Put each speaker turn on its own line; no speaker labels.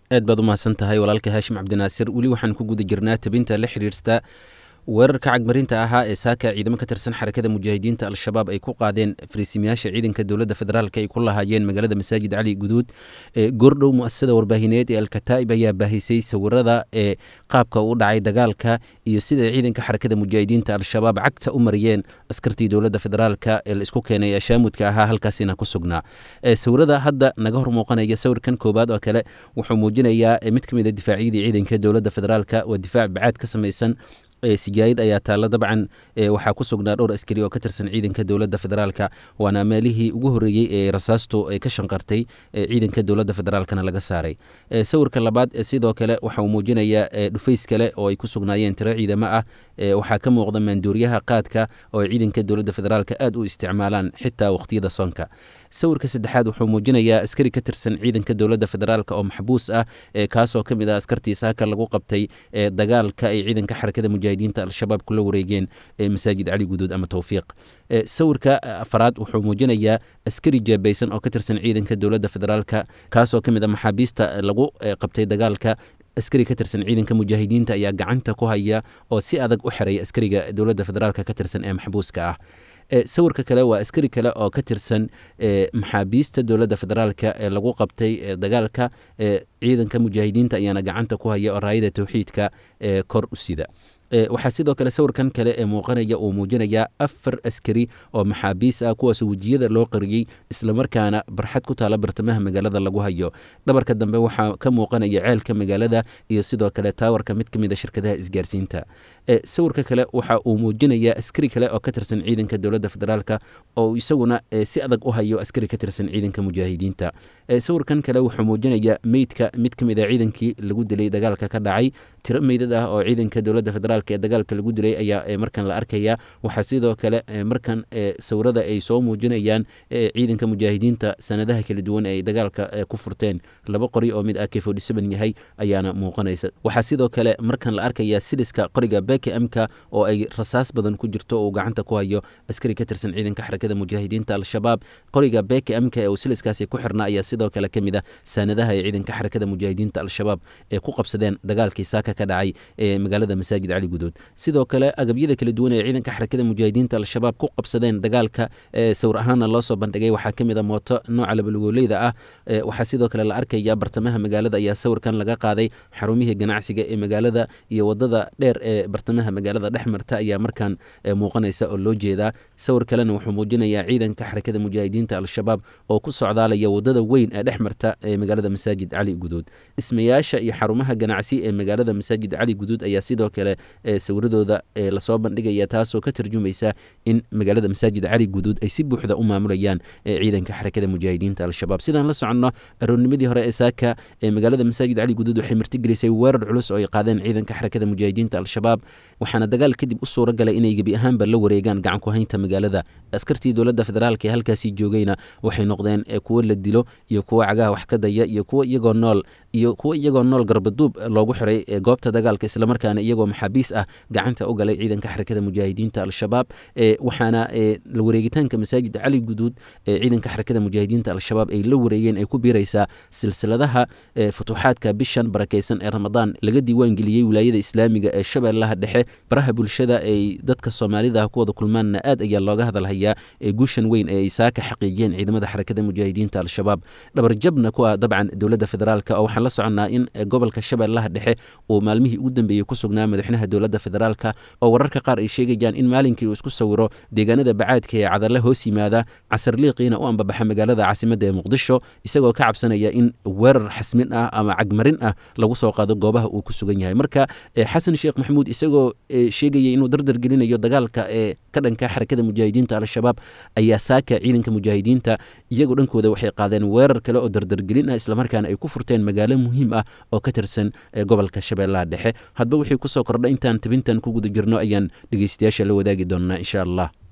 aad baad u mahadsan tahay walaalka haashim cabdinaasir weli waxaan ku guda jirnaa tabinta la xiriirta weerarka cagmarinta ahaa ee saaka ciidamo ka tirsan xarakada mujaahidiinta al-shabaab ay ku qaadeen fariisimayaasha ciidanka dowladda federaalk ay ku lahaayeen magaalada masaajid cali guduud goordhow muasasada warbaahineed ee alkataa'ib ayaa baahisay sawirada ee qaabka u dhacay dagaalka iyo sida ciidanka xarakada mujaahidiinta al-shabaab cagta u mariyeen askartii dowladda federaalk ee la isku keenay ee shaamudka ahaa halkaasina ku sugnaa sawirada hadda naga hor muuqanaya sawirkan koobaad oo kale wuxuu muujinayaa mid ka mid a difaacyadii ciidanka dowladda federaalk waa difaac bacaad ka samaysan sijaayid ayaa taalla dabcan waxaa ku sugnaa dhowr askari oo ka tirsan ciidanka dowladda federaalka waana meelihii ugu horreeyey ee rasaastu ay ka shanqartay ciidanka dowladda federaalkana laga saaray sawirka labaad sidoo kale waxa uu muujinayaa dhufays kale oo ay ku sugnaayeen tiro ciidamo ah waxaa ka muuqda maanduuriyaha qaadka oo ay ciidanka dowladda federaalka aad u isticmaalaan xitaa waqhtiyada soonka sawirka saddexaad wuxuu muujinayaa askari ka tirsan ciidanka dowladda federaalk oo maxbuus ah kaasoo ka mid ah askartii saaka lagu qabtay dagaalka ay ciidanka xarakada mujaahidiinta al-shabaab kula wareegeen masaajid cali guduud ama towfiiq sawirka afaraad wuxuu muujinayaa askari jeebaysan oo ka tirsan ciidanka dowladda federaalka kaasoo ka mid a maxaabiista lagu qabtay dagaalka askari ka tirsan ciidanka mujaahidiinta ayaa gacanta ku haya oo si adag u xiraya askariga dowladda federaalk ka tirsan ee maxbuuska ah sawirka kale waa askari kale oo ka tirsan maxaabiista dowladda federaalka ee lagu qabtay dagaalka ciidanka mujaahidiinta ayaana gacanta ku haya oo raayada towxiidka ee kor u sida waxaa sidoo kale sawirkan kale ee muuqanaya uu muujinayaa afar askari oo maxaabiis ah kuwaas wejiyada loo qariyey islamarkaana barxad ku taala bartamaha magaalada lagu hayo dhabarka dambe waxaa ka muuqanaya ceelka magaalada iyo sidoo kale taawarka mid ka mid a shirkadaha isgaarsiinta sawirka kale waxa uu muujinayaa askari kale oo ka tirsan ciidanka dowladda federaalka oo isaguna si adag u hayo askari ka tirsan ciidanka mujaahidiinta sawirkan kale wuxuu muujinayaa meydka mid ka mid a ciidankii lagu dilay dagaalka ka dhacay tiro meydad ah oo ciidanka dowladda federaalk ee dagaalka lagu dilay ayaa markan la arkaya waxaa sidoo kale markan sawirada ay soo muujinayaan ciidanka mujaahidiinta sanadaha kala duwan ay dagaalka ku furteen laba qori oo mid ak yahay ayaana muuqanaysa waxaa sidoo kale markan la arkaya siliska qoriga bkmka oo ay rasaas badan ku jirto uu gacanta ku hayo askari ka tirsan ciidanka xarakada mujaahidiinta al-shabaab qoriga bkmka ee uu siliskaasi ku xirna ayaa sidoo kale ka mid a sanadaha ee ciidanka xarakada mujaahidiinta al-shabaab ee ku qabsadeen dagaalkii saaka ka dhacay ee magaalada masaajid cali guduud sidoo kale agabyada kala duwan ee ciidanka xarakada mujaahidiinta al-shabaab ku qabsadeen dagaalka sawir ahaanna loo soo bandhigay waxaa ka mid a mooto nooca labalugoleyda ah waxaa sidoo kale la arkaya bartamaha magaalada ayaa sawirkan laga qaaday xarumihii ganacsiga ee magaalada iyo wadada dheer ee bartamaha magaalada dhex marta ayaa markaan muuqanaysa oo loo jeedaa sawir kalena wuxuu muujinayaa ciidanka xarakada mujaahidiinta al-shabaab oo ku socdaalaya wadada weyn ee dhex marta ee magaalada masaajid cali guduud dhismayaasha iyo xarumaha ganacsi ee magaalada masaajid cali guduud ayaa sidoo kale sawiradooda lasoo bandhigaya taasoo ka tarjumaysa in magaalada masaajid cali guduud ay si buuxda u maamulayaan ciidanka xarakada mujaahidiinta al-shabaab sidaan la soconno aroornimadii hore ee saaka ee magaalada masaajid cali guduud waxay martigelisay weerar culus oo ay qaadeen ciidanka xarakada mujaahidiinta al-shabaab waxaana dagaal kadib u suura galay inay gebi ahaanba la wareegaan gacan ku haynta magaalada askartii dowladda federaalk ee halkaasii joogayna waxay noqdeen kuwo la dilo iyo kuwo cagaha wax ka daya iyo kuwo iyagoo nool iyo kuwo iyagoo nool garbaduub loogu xiray goobta dagaalka islamarkaana iyagoo maxaabiis ah gacanta u galay ciidanka xarakada mujaahidiinta al-shabaab waxaana la wareegitaanka masaajid cali guduud ee ciidanka xarakada mujaahidiinta al-shabaab ay la wareegeen ay ku biiraysaa silsiladaha futuuxaadka bishan barakaysan ee ramadaan laga diiwaangeliyey wilaayada islaamiga ee shabeellaha dhexe baraha bulshada ay dadka soomaalida ku wada kulmaanna aad ayaa looga hadalhayaa ee guushan weyn ee ay saaka xaqiijiyeen ciidamada xarakada mujaahidiinta al-shabaab dhabarjabna ku ah dabcan dowladda federaalk oo waxaan la soconnaa in gobolka shabeellaha dhexe uu maalmihii ugu dambeeyey ku sugnaa madaxweynaha dowladda federaalka oo wararka qaar ay sheegayaan in maalinkii uu isku sawiro deegaanada bacaadka ee cadalle hoos yimaada casarliiqiina u ambabaxa magaalada caasimadda ee muqdisho isagoo ka cabsanaya in weerar xasmin ah ama cagmarin ah lagu soo qaado goobaha uu ku sugan yahay marka xasan sheekh maxamuud isagoo sheegaya inuu dardar gelinayo dagaalka ee ka dhanka xarakada mujaahidiinta al-shabaab ayaa saaka ciidanka mujaahidiinta iyagoo dhankooda waxay qaadeen weerar kale oo dardargelin ah islamarkaana ay ku furteen magaalo muhiim ah oo ka tirsan gobolka shabeellaha dhexe hadba wixii kusoo kordha intaan tabintan ku guda jirno ayaan dhegeystayaasha la wadaagi doonnaa insha allah